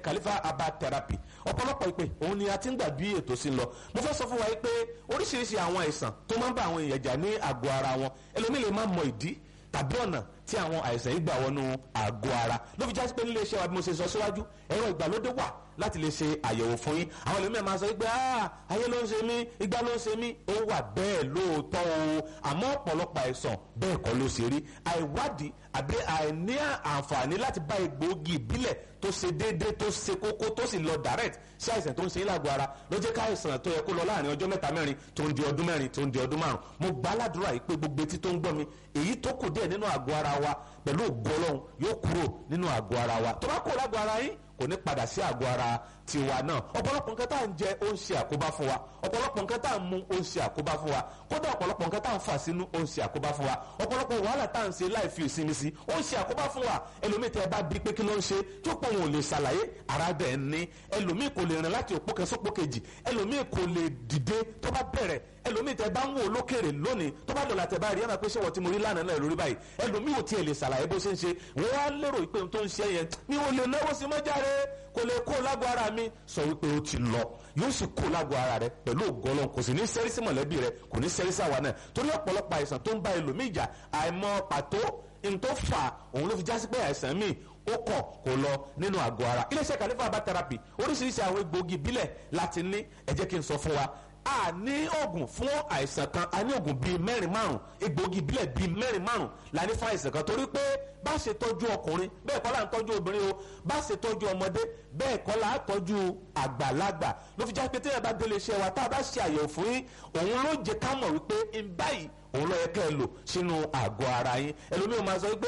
Khalifa herbal therapy ọ̀pọ̀lọpọ̀ ìpè òun ni a ti ń gbà bí ètò sí ń lọ mo fẹ́ sọ fún wa yìí pé oríṣiríṣi àwọn àìsàn tó máa ń bá àwọn èèyàn jà ní àgọ́ ara wọn ẹlòmíì lè má mọ ìdí tàbí ọ̀nà tí àwọn àìsàn yìí gbà wọnú àgọ́ ara ló fi jásí pé nílé iṣẹ́ wa bí mo ṣe sọ síwájú ẹ̀rọ ìgbàlódé wà láti lè ṣe àyẹ̀wò fún yín àwọn ẹlòmíràn máa sọ pé ayé ló ń ṣe mí igbá ló ń ṣe mí ó wà bẹ́ẹ̀ lóòótọ́ o àmọ́ ọ̀pọ̀lọpọ̀ àìsàn bẹ́ẹ̀ kọ́ ló ṣe rí àìwádìí àbí àìní àǹfààní láti bá egbòogi ìbílẹ̀ tó ṣe déédéé tó ṣe kókó tó sì lọ direct sí àìsàn tó ń ṣe yín lágọ̀ọ́ ara ló jẹ́ ká àìsàn tó yẹ kó lọ láàrin ọjọ́ mẹ́ta mẹ́rin tó ń di ọdún mẹ́rin tó ń di ọdún márùn mo gbà á ládùúrà yìí pé gbogbo etí tó ń gbọ́ mi èyí tó kù díẹ̀ nínú àgọ́ ara wa pẹ̀lú ògo Ọlọ́run yóò kúrò nínú àgọ́ ara wa tó bá kúrò lágọ̀ọ́ ara yín kò ní padà sí àgọ́ ara tiwa náà ọ̀pọ̀lọpọ̀ nǹkan tá à ń jẹ ó ń ṣe àkóbá fún wa ọ̀pọ̀lọpọ̀ nǹkan tá à ń mu ó ń ṣe àkóbá fún wa kódà ọ̀pọ̀lọpọ̀ nǹkan tá à ń fà sínú ó ń ṣe àkóbá fún wa ọ̀pọ̀lọpọ̀ wàhálà tá à ń ṣe láì fi ìsinmi sí ó ń ṣe àkóbá fún wa ẹlòmíì tẹ ẹ bá bí pé kí ló ń ṣe tó pọ̀ wọn ò lè ṣàlàyé ara dẹ̀ ń ní ẹlòmíì kò lè rìn láti òpó kan sópó kejì ẹlòmíì kò lè dìde tó bá bẹ̀rẹ̀ ẹlòmíì tẹ bá ń wò lókèrè lónìí tó bá dọ̀là tẹ bá rí ẹ máa pé ṣé wọ́n ti mo rí lánàá náà lórí báyìí ẹlòmíì ò tiẹ̀ lè ṣàlàyé bó ṣe ń ṣe wọ́n á lérò pé ohun tó ń ṣe yẹn mi ò lè náwó sí mọ́járe kò lè kó lágbo ara mi sọ wípé ó ti lọ yóò sì kó lágbo ara rẹ pẹ̀lú ògọ́lọ́ kò sì ní sẹ́rí sí mọ̀lẹ́bí rẹ kò ní sẹ́rí sí àwa náà torí ọ̀pọ̀lọpọ̀ àìsàn tó ń bá ẹlòmíì jà àìmọ̀ pàtó n tó fà òun ló fi jásí pé àìsàn míì ó kọ̀ kó lọ nínú àgọ́ ara iléeṣẹ́ Khalifa herbal therapy oríṣiríṣi àwọn egbòogi ìbílẹ̀ láti ní ẹ jẹ́ kí n sọ fún wa a ní oògùn fún àìsàn kan a ní oògùn bíi mẹ́rin márùn egbòogi ìbílẹ̀ bíi mẹ́rin márùn la ní fún àìsàn kan torí pé bá ṣe tọ́jú ọkùnrin bẹ́ẹ̀ kọ́ la ń tọ́jú obìnrin o bá ṣe tọ́jú ọmọdé bẹ́ẹ̀ kọ́ la ń tọ́jú àgbàlagbà ló fi já pé téèyàn bá délé iṣẹ́ wa tá a bá ṣe àyẹ̀wò fún yín òun ló jẹ́ ká mọ̀ wípé ń báyìí òun ló yẹ kẹ́ ẹ lò sínú àgọ́ ara yín ẹlòmíràn máa sọ pé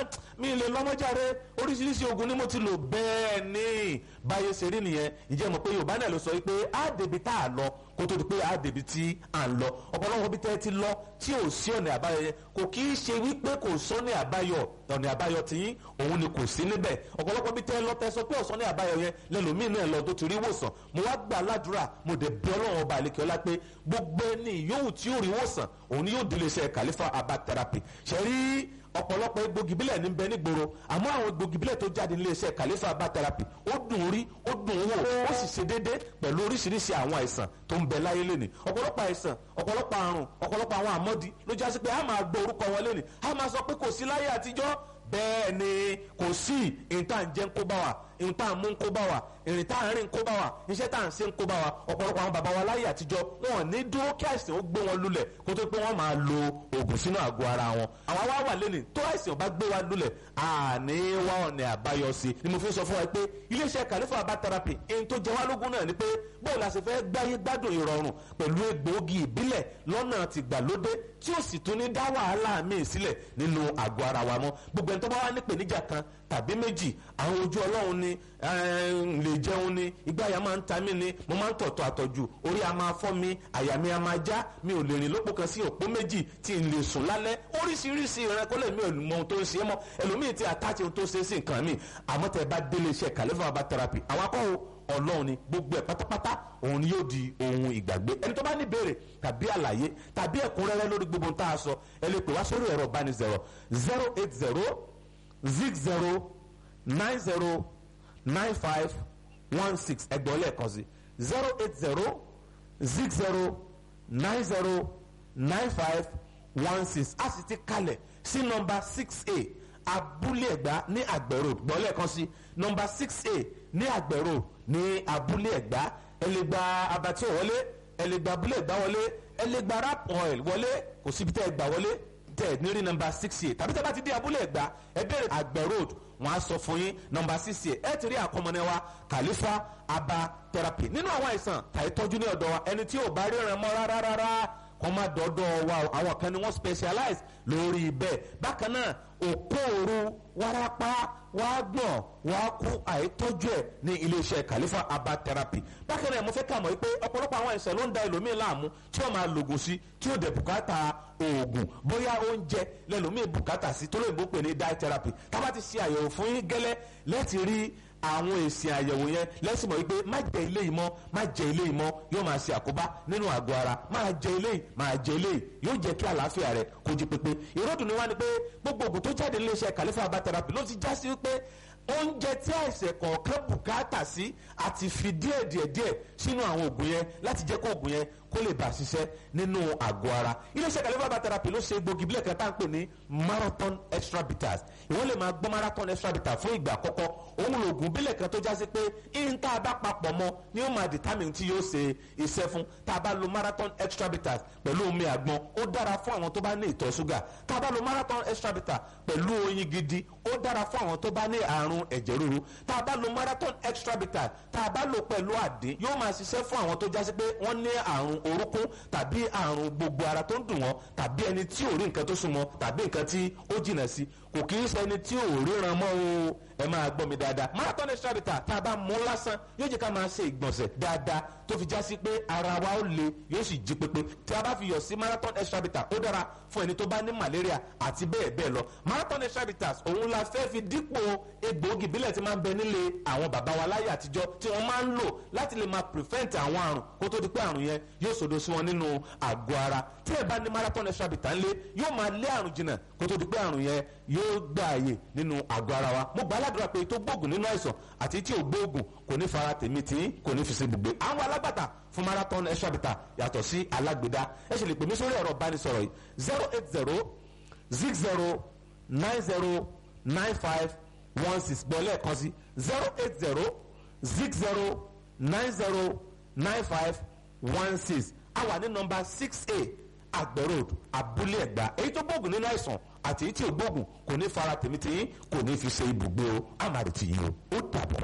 mi lè lọ́mọ́járe oríṣiríṣi oògùn ni mo ti lò bẹ́ẹ̀ ni báyé ṣe rí nìyẹn ìjẹ́ mọ̀ pé yorùbá náà ló sọ pé á débi tá a lọ kó tó di pé á débi tí à ń lọ ọ̀pọ̀lọpọ̀ bí tẹ́ ẹ ti lọ tí ò sí ọ̀nà àbáyọ yẹn kò kì í ṣe wípé kò sọ́nà àbáyọ ọ̀nà àbáyọ tiyín òun ni kò sí níbẹ̀ ọ̀pọ̀lọpọ̀ bí tẹ́ ẹ lọ tẹ́ sọ pé ọ̀sán ní àbáyọ yẹn lẹ́lòmíín náà lọ tó ti rí wòsàn mo wá gbà ládùúrà mo dẹ̀ bẹ̀ ọlọ́run ọba àlekè ọlá pé gbogbo ẹni yòówù tí yóò rí wòsàn òun ni yóò délé iṣẹ́ Khalifa herbal therapy ṣe rí ọ̀pọ̀lọpọ̀ egbògi bílẹ̀ ní bẹ nígboro àmọ́ àwọn egbògi bílẹ̀ tó jáde nílé iṣẹ́ Khalifa herbal therapy ó dùn rí ó dùn wò ó sì ṣe déédé pẹ̀lú oríṣiríṣi àwọn àìsàn tó ń bẹ láyé lónìí ọ̀pọ̀lọpọ̀ àìsàn ọ̀pọ̀lọpọ̀ àrùn ọ̀pọ̀lọpọ̀ àwọn àmọ́dí ló já sí pé a máa gbọ́ orúkọ wọn lónìí a máa sọ pé kò sí láyé àtijọ́ bẹ́ẹ̀ ni kò sí ìta ń jẹ́ ń kó bá wa ìta ń mú ń kó bá wa ìrìn tá à ń rìn ń kó bá wa iṣẹ́ tá à ń ṣe ń kó bá wa ọ̀pọ̀lọpọ̀ àwọn bàbá wa láyé àtijọ́ wọn ò ní dúró kí àìsàn ó gbé wọn lulẹ̀ kó tó pé wọ́n máa lo oògùn sínú àgọ́ ara wọn. àwa wá wà lẹ́nu tó àìsàn bá gbé wa lulẹ̀ àní wá ọ̀nà àbáyọ sí ni mo fi sọ fún wa pé iléeṣẹ́ Khalifa herbal therapy èyí tó jẹ wá lógún náà ni pé bóòlù àti fẹ́ gbáyé gbádùn ìrọ̀rùn pẹ̀lú egbòogi ìbílẹ̀ lọ́nà tìgbàlódé tí ó sì tún ní dá wàhálà míì sílẹ̀ nínú àgọ́ ara wa mọ́ gbogbo ẹni tó bá wà ní ìpèníjà kan tàbí méjì àwọn ojú ọlọ́run ni lè jẹun ni ìgbáyà máa ń ta mí ni mo máa ń tọ̀tọ̀ àtọ̀jù orí a máa fọ́ mi àyà mi a máa já mi ò lè rìn lópò kan sí òpó méjì tí n lè sùn lálẹ́ oríṣiríṣi ìrẹ́kọ́lẹ̀ mi ò mọ ohun tó ń ṣe é mọ́ ẹlòmíì ti àtàtì ohun tó ṣe é sí nǹkan mi àmọ́ tẹ́ bá délé iṣẹ́ Khalifa herbal therapy àwọn akọ́wò ọlọ́run ni gbogbo ẹ̀ pátápátá òun ni yóò di ohun ìgbàgbé ẹni tó bá ní béèrè tàbí àlàyé tàbí ẹ̀kúnrẹ́rẹ́ lórí gbogbo tá a sọ ẹ lè pè wá sórí ẹ̀rọ ìbánisọ̀rọ̀ zero eight zero zig zero nine zero nine five one six ẹgbọ́n lẹ́ẹ̀kan sí zero eight zero zig zero nine zero nine five one six a sì ti kalẹ̀ sí nọ́mbà six a abúlé ẹ̀gbá ní àgbẹ̀rò gbọ́n lẹ́ẹ̀kan sí nọ́mbà six a ní àgbẹ̀rò ní abúlé ẹ̀gbá ẹ lè gba abatí wọlé ẹ lè gba abúlé ẹ̀gbá wọlé ẹ lè gba rap oil wọlé kò síbi tẹ́ ẹ gbà wọlé tẹ́ ẹ nírí nọ́mbà six a tàbí tẹ́ bá ti dé abúlé ẹ̀gbá ẹ bẹ̀rẹ̀ àgbẹ̀ road wọ́n á sọ fún yín nọ́mbà six a ẹ ti rí àkọmọ́nẹ́ wa Khalifa herbal therapy nínú àwọn àìsàn tàyè tọ́jú ní ọ̀dọ̀ wa ẹni tí ò bá ríran mọ́ rárá rárá kọ́ máa dọ́dọ̀ wa àwọn kan ni wọ́n specialize lórí bẹ́ẹ̀ bákan náà òkóòrò wárápá wàá gbọ̀n wàá kú àìtọ́jú ẹ̀ ní iléeṣẹ́ Khalifa herbal therapy bákan náà mo fẹ́ kà mọ́ pé ọ̀pọ̀lọpọ̀ àwọn àìsàn ló ń da ẹlòmíì láàmú tí wọ́n máa lògùn sí tí ó dẹ̀ bùkátà oògùn bóyá oúnjẹ lẹ́lòmíì bùkátà sí tó lóyìnbó pè ní diet therapy tá bá ti ṣe àyẹ̀wò fún yín gẹ́lẹ́ lẹ́tì rí àwọn èsì àyẹ̀wò yẹn lẹ́sìn mọ̀ wípé má jẹ ilé yìí mọ́ má jẹ ilé yìí mọ́ yóò máa ṣe àkóbá nínú àgọ́ ara máa jẹ ilé yìí máa jẹ ilé yìí yóò jẹ́ kí àlàáfíà rẹ̀ kó jí pépé ìròdùn ni wá ni pé gbogbo ògùn tó jáde nílé iṣẹ́ Khalifa herbal therapy ló ti já sí wípé oúnjẹ tí àìsàn kọ̀ọ̀kan bùkátà sí àti fi díẹ̀ díẹ̀ díẹ̀ sínú àwọn oògùn yẹn láti jẹ́ kó oògùn yẹn kó lè bá ṣiṣẹ́ nínú àgọ́ ara iléeṣẹ́ kàlẹ́fà therapy ló ṣe egbògi bílẹ̀ kan tá à ń pè ní marathon extra bitters ìwọ́n lè máa gbọ́ marathon extra bitters fún ìgbà àkọ́kọ́ òun lòògùn bílẹ̀ kan tó jásí pé ihun tá a bá papọ̀ mọ́ ni ó máa determine tí yóò ṣe iṣẹ́ fún tá a bá lo marathon extra bitters pẹ̀lú omi àgbọn ó dára fún àwọn tó bá ní ìtọ̀ ṣúgà tá a bá lo marathon extra bitters pẹ̀lú oyin gidi ó dára fún àwọn tó bá ní àrùn ẹ̀jẹ̀ ríru tá a bá lo marathon extra bitters tá a bá lo pẹ̀lú àdín yóò máa ṣiṣẹ́ fún àwọn tó jásí pé wọ́n ní àrùn orúkún tàbí àrùn gbogbo ara tó ń dùn wọ́n tàbí ẹni tí ò rí nǹkan tó súnmọ́ tàbí nǹkan tí ó jìnà sí kò kì í ṣe ẹni tí ò ríran mọ́ o ẹ máa gbọ́ mi dáadáa marathon extra bitters tá a bá mú lásán yóò jẹ́ ká máa ṣe ìgbọ̀nsẹ̀ dáadáa tó fi já sí pé ara wa ó le yóò sì jí pépé tí a bá fi yọ̀ sí marathon extra bitters ó dára fún ẹni tó bá ní malaria àti bẹ́ẹ̀ bẹ́ẹ̀ lọ marathon extra bitters òun la fẹ́ fi dípò egbòogi ìbílẹ̀ tí máa ń bẹ nílé àwọn bàbá wa láyé àtijọ́ tí wọ́n máa ń lò láti lè máa prevent àwọn àrùn kó tó di pé àrùn yẹn yóò sòdo sí wọn nínú àgọ́ ara tí ẹ bá ní marathon extra bitters ńlé yóò máa lé àrùn jìnnà kó tó di pé àrùn yẹn yóò gbà àyè nínú àgọ́ ara wa mo gbà aládùúrà pé tó gbóògùn nínú àìsàn àti tí ò gbóògùn kò ní fara tèmi tí kò ní fi ṣe gbogbo àwọn alágbàtà fún marathon extra bitters yàtọ̀ sí alágbèdá ẹ ṣe lè pè mí sórí ẹ̀rọ ìbánisọ̀rọ̀ yìí zero eight zero six zero nine zero nine five one six gbọ́ lẹ́ẹ̀kan sí zero eight zero six zero nine zero nine five one six a wà ní nọ́mbà six a àgbẹ̀ road abúlé ẹ̀gbá èyí tó gbóògùn nínú àìsàn àti èyí tí ò gbóògùn kò ní fara tèmi tèyí kò ní fi ṣe ibùgbé o àmàlù tì yín o ó dàbọ̀.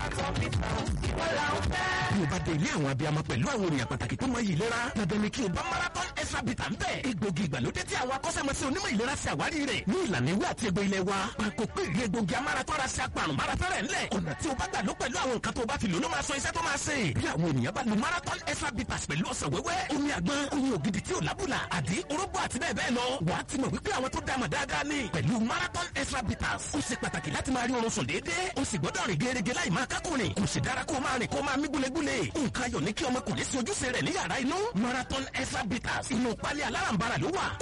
bí o bá dé ilé àwọn abiyamọ pẹ̀lú àwọn ènìyàn pàtàkì tó mọ iyì ìlera dandan ni kí o bá marathon extra bitter ń bẹ̀. egbògi ìgbàlódé tí àwọn akọ́ṣẹ́mọṣẹ́ onímọ̀ ìlera ṣe àwárí rẹ̀ ní ìlànà ìwé àti egbò ilẹ̀ wa. pàkó pé ìrí egbògi amárátọ́ra ṣe apàrùn márátọ́rẹ̀ ńlẹ̀. ọ̀nà tí o bá gbà ló pẹ̀lú àwọn nǹkan tó o bá fi lò ló máa sọ iṣẹ́ tó máa ṣe. bí àwọn ènìyàn bá lo marathon extra bitters pẹ̀lú ọ̀sẹ̀ wẹ́wẹ́ omi àgbọn oyin ògidì tí ò lábùlà àdí orógbó àti bẹ́ẹ̀ bẹ́ẹ̀ lọ. wàá ti mọ̀ wípé àwọn tó dámọ̀ dáadáa ni pẹ̀lú marathon extra bitters. ó ṣe pàtàkì láti máa rí oorun sùn déédéé. ó sì gbọ́dọ̀ rìn gẹ́gẹ́ láì máa kákùnrin. kò sì dára kó máa rìn kó máa mí gúlegúle. nǹkan ayọ̀ ní kí ọmọkùnrin sí ojúṣe rẹ̀ ní yàrá inú. marathon extra bitters inú pálí alárànbarà ló wà.